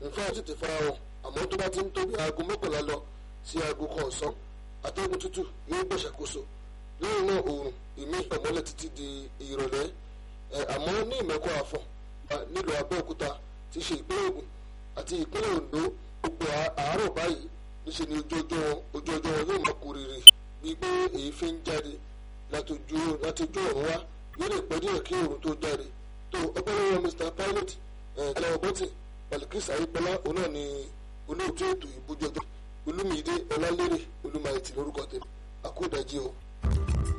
nǹkan àti tètè fara wọn àmọ́ tó bá ti ń tóbi aago mọ́kànlá lọ sí aago kan ọ̀sán atẹ́gùn tútù yóò gbàṣàkóso lẹ́yìn náà oòrùn ìmí ìmọ́lẹ̀ títí di ìrọ̀lẹ́ àmọ́ ní ìmẹ̀kọ àfọ̀n nílùú abẹ́òkúta ti ṣe ìpínlẹ̀ ògùn àti ìpínlẹ̀ oǹdó gbogbo àárọ̀ báyìí níṣẹ́ ni ojú ọjọ́ ojú ọjọ́ wọn yóò máa kúrìrì bíi pé èéfín ń jáde látojú látojú ọ̀run wá yóò lè pẹ́ díẹ̀ kí oòrùn tó jáde tó ọpẹ́ lọ́wọ́ Mr Pilot ẹ̀ẹ́dẹ́gbẹ̀rún bọ́tì Balikis ayípẹ́lá òun náà ni olóòtú ètò ìbújọjọ olúmídé ọlálérè olúmayẹtì lórúkọ tèmi àkóòdájí o.